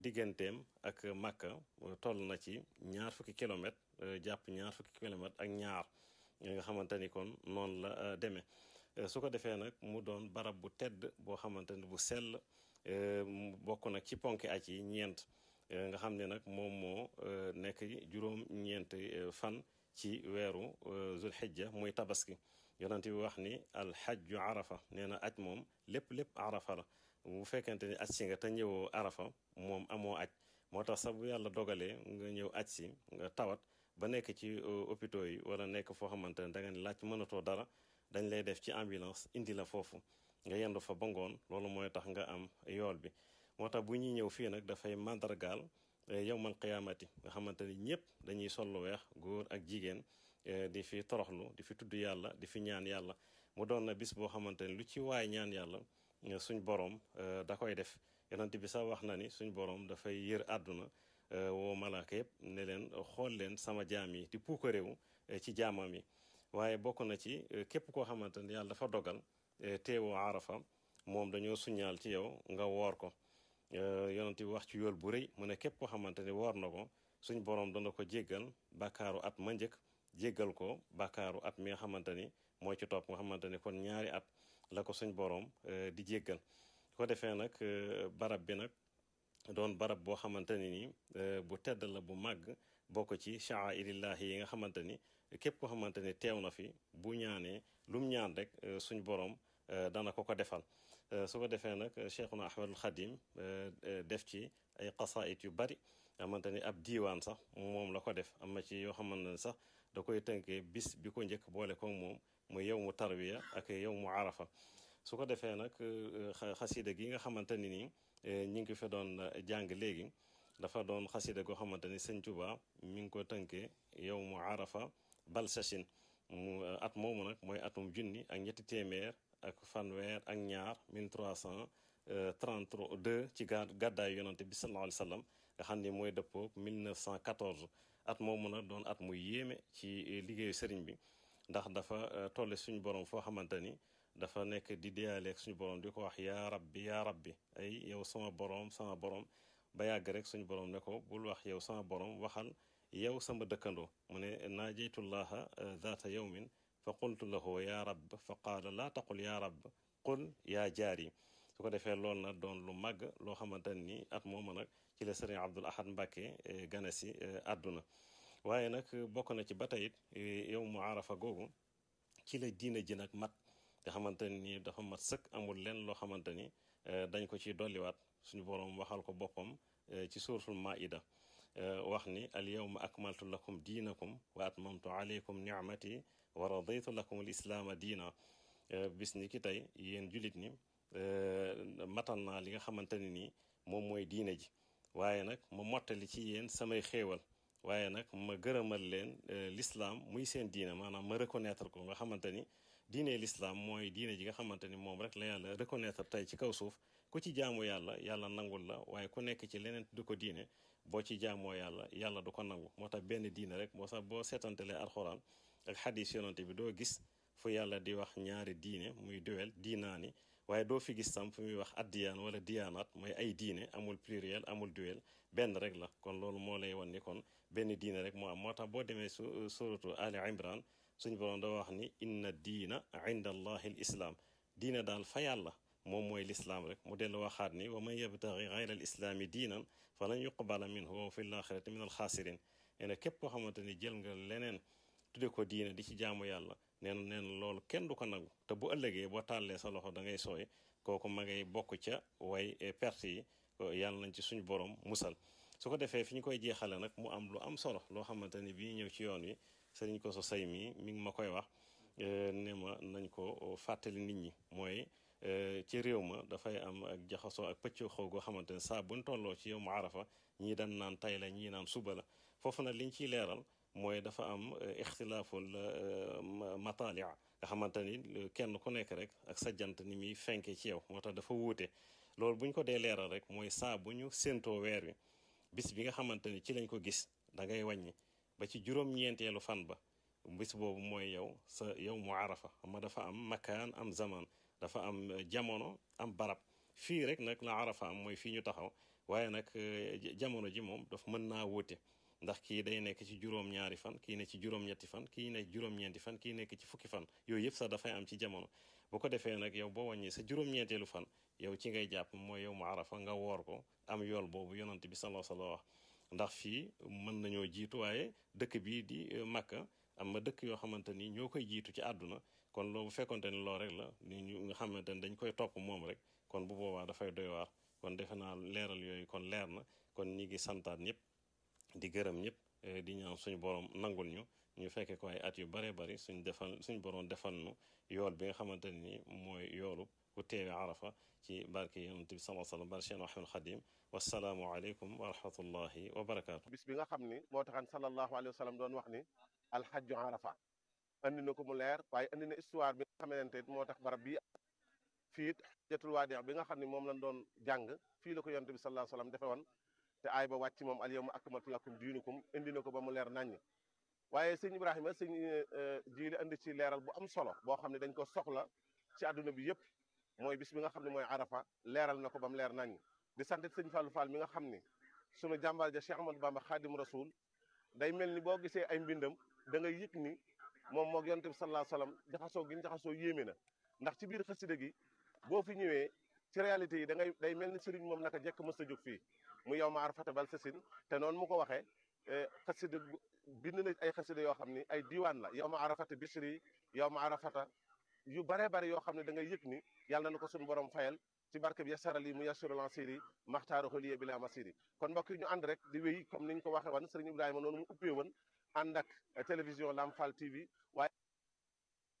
digganteem ak Makka toll na ci ñaar fukki kilomètre jàpp ñaar fukki kilomètre ak ñaar nga xamante ni kon noonu la demee su ko defee nag mu doon barab bu tedd boo xamante ni bu sell bokk nag ci ponki aj yi ñeent nga xam ne nag moom moo nekk juróom ñeent fan ci weeru zulhijja muy tabaski yonent bi wax ni alxajju arafa nee na aj moom lépp lépp arafa la bu fekkente ni aj si nga te ñëwoo arafa moom amoo aj moo tax sax bu yàlla dogalee nga ñëw aj si nga tawat ba nekk ci hôpitaux yi wala nekk foo xamante ne da nga ne laaj mënatoo dara dañ lay def ci ambulance indi la foofu nga yendu fa ba ngoon loolu mooy tax nga am yool bi moo tax bu ñuy ñëw fii nag dafay màndargaal yowmal qiyaamati nga xamante ni ñëpp dañuy sol lu weex góor ak jigéen di fi toroxlu di fi tudd yàlla di fi ñaan yàlla mu doon na bis boo xamante ni lu ci waay ñaan yàlla suñ borom da koy def yonent bi sax wax na ni suñ borom dafay yër àdduna woo malaaka yëpp ne leen xool leen sama jaam yi di puuka réew ci jaamam yi waaye bokk na ci képp koo xamante ni yàlla dafa dogal teewoo arafa moom dañoo suñaal ci yow nga woor ko yonent bi wax ci yool bu rëy mu ne képp koo xamante ni woor na ko suñ borom dana ko jéggal bàkkaaru at ma njëkk jéggal ko bàkkaaru at mi nga xamante ni moo ci topp nga xamante ni kon ñaari at la ko suñ borom di jéggal ko defee nag barab bi nag doon barab boo xamante ni nii bu tedd la bu màgg bokk ci sha'airillahi yi nga xamante ni képp koo xamante ni teew na fi bu ñaanee lum ñaan rek suñ borom dana ko ko defal su ko defee nag cheikhuna ahmadul xadim def ci ay qasaayit yu bari xamante ni ab diiwaan sax moom la ko def am na ci yoo xamante ne sax da koy tënkee bis bi ko njëkk boole ko moom muy yow mu tarwiya ak yow mu arafa su ko defee nag xasida gi nga xamante ni nii ñi ngi fi doon jàng léegi dafa doon xasida goo xamante ni sëñ Tuba mi ngi ko tënkee yow mu arafa bal sachin mu at moomu nag mooy atum junni ak ñetti téeméer ak fanweer ak ñaar 1332 ci ga gàddaayu yonante bi sallallahu alayhi wa sallam nga xam ni mooy dëppoog 1914 at moomu nag doon at mu yéeme ci liggéeyu sëriñ bi ndax dafa tolle suñu borom foo xamante ni dafa nekk di deyaaleeg suñu borom di ko wax yaa rabbi yaa rabbi ay yow sama borom sama borom ba yàgg rek suñu borom ne ko bul wax yow sama borom waxal yow sama dëkkandoo mu ne naajeytullaha zaata yawmin fa qultu lahu yaa rabb fa qaala laa taqul yaa rabb qul yaa jaari su ko defee loolu nag doon lu màgg loo xamante ni at moomu nag ci la sëriñ Abdul Ahad Mbàkke gane si àdduna waaye nag bokk na ci ba tey yow mu arafa googu ci la diina ji nag mat nga xamante ni dafa mat sëkk amul leen loo xamante ni dañ ko ci dolliwaat suñu boroom waxal ko boppam ci suuratul maida wax ni al yawma akmaltu lakum diinakum wa atmamtu alaykum nicmati wa raditu lakum al islaama diina bis ni ki tey yéen julit ni matal naa li nga xamante ne nii moom mooy diine ji waaye nag ma mottali ci yéen samay xéewal waaye nag ma gërëmal leen l'islam muy seen diine maanaam ma reconnaître ko nga xamante ni diine l'islam mooy diine ji nga xamante ni moom rek la yàlla reconnaître tey ci kaw suuf ku ci jaamu yàlla yàlla nangul la waaye ku nekk ci leneen du ko diine boo ci jaamoo yàlla yàlla du ko nangu moo tax benn diine rek moo sax boo seetantelee alxuraan ak xadis yonante bi doo gis fu yàlla di wax ñaari diine muy duwel diinaani waaye doo fi gis tam fu muy wax addiyaan wala diyaanaat mooy ay diine amul pluriel amul duel benn rek la kon loolu moo lay wan ni kon benn diine rek moo am moo tax boo demee su suratu ali imran suñu borom da wax ni inna diina inda allahi l islaam diine daal fa yàlla moom mooy lislaam rek mu dellu waxaat ni wa man yabtaxi gayra al islaami diinan fa lan yuqbala minhu wa fi l axirati min al xaasirin nee na képp koo xamante ni jël nga leneen tudde ko diine di ci jaamu yàlla nee na nee na loolu kenn du ko nangu te bu ëllëgee boo tàllee sa loxo da ngay sooy kooku ma ngay bokk ca way perte yi yàlla nañ ci suñu borom musal su ko defee fi ñu koy jeexale nag mu am lu am solo loo xamante ni bii ñëw ci yoon wi sëriñ ko so say mii mi ngi ma koy wax ne ma nañ ko fàttali nit ñi mooy ci réew ma dafay am ak jaxasoo ak pëcc xaw goo xamante ne saa buñ tolloo ci yow mu arafa ñii dañ naan tay la ñii naan suba la foofu nag liñ ciy leeral mooy dafa am ixtilaaful mataali nga xamante ni kenn ku nekk rek ak sa jant ni muy fenke ci yow moo tax dafa wuute loolu bu ñu ko dee leeral rek mooy saa bu ñu séentoo weer wi bis bi nga xamante ni ci lañ ko gis da ngay wàññi ba ci juróom-ñeenteelu fan ba bis boobu mooy yow sa yow mu arafa xam nga dafa am makaan am zaman dafa am jamono am barab fii rek nag la arafa am mooy fii ñu taxaw waaye nag jamono ji moom daf mën naa wóote ndax kii day nekk ci juróom-ñaari fan kii ne ci juróom-ñetti fan kii nekk juróom-ñeenti fan kii nekk ci fukki fan yooyu yëpp sax dafay am ci jamono bu ko defee nag yow boo wàññee sa juróom-ñeenteelu fan yow ci ngay jàpp mooy yow mu arafa nga woor ko am yool boobu yonante bi sallallahu alayhi wa sallam wax ndax fii mën nañoo jiitu waaye dëkk bii di Makka am na dëkk yoo xamante ni ñoo koy jiitu ci àdduna kon loolu bu fekkonte ni loo rek la ni ñu nga xamante ni dañ koy topp moom rek kon bu boobaa dafay doy waar kon defe naa leeral yooyu kon leer na kon ñi ngi santaat ñëpp di gërëm ñëpp di ñaan suñu borom nangul ñu ñu fekkee ko ay at yu bare bari suñ defal suñu borom defal nu yool bi nga xamante ni mooy yoolu ku teewe arafa ci barke yonent bi sallallahu alayhi wa sallam barke Cheikh Ahmadul Xadim wasalaamu aleykum wa rahmatullahi wa barakaatu bis bi nga xam ni moo taxan sallallahu alayhi wa sallam doon wax ni alxajju arafa andi na ko mu leer waaye andi na histoire bi nga xamante moo tax barab bii fii it xajjatul waadi bi nga xam ne moom lañ doon jàng fii la ko yonent bi sallallahu alayhi wa sallam defe woon te aay ba wàcc moom al yawma akmaltu lakum diinukum indi na ko ba mu leer naññ waaye sëñ Ibrahima sëñ jiili andi ci leeral bu am solo boo xam ne dañ ko soxla ci àdduna bi yëpp mooy bis bi nga xam ne mooy arafa leeral na ko ba mu leer naññ di sant sëñ Fallou Fall mi nga xam ni sunu jàmbaar ja Cheikh Ahmadou Bamba Khadim Rasoul day mel ni boo gisee ay mbindam da ngay yëg ni moom moog yonent bi sallallahu alayhi wasallam jaxasoo gi ñu jaxasoo yéeme na ndax ci biir xasida gi boo fi ñëwee ci réalité yi da ngay day mel ni sëriñ moom naka jekk mës a jóg fii mu yow ma arafata bal sasin te noonu mu ko waxee xasida bind na ay xasida yoo xam ni ay diiwaan la yow ma arafata bisri yow ma arafata yu bare bare yoo xam ne da ngay yëg ni yàlla na ko suñu borom fayal ci barke bi yasarali mu yasuru lansiri maxtaaru xoliye bi la masiri kon mbokk yi ñu ànd rek di wéy comme niñ ko waxee woon sëriñ Ibrahima noonu mu ubbee woon ànd ak télévision Lamp Fall TV waaye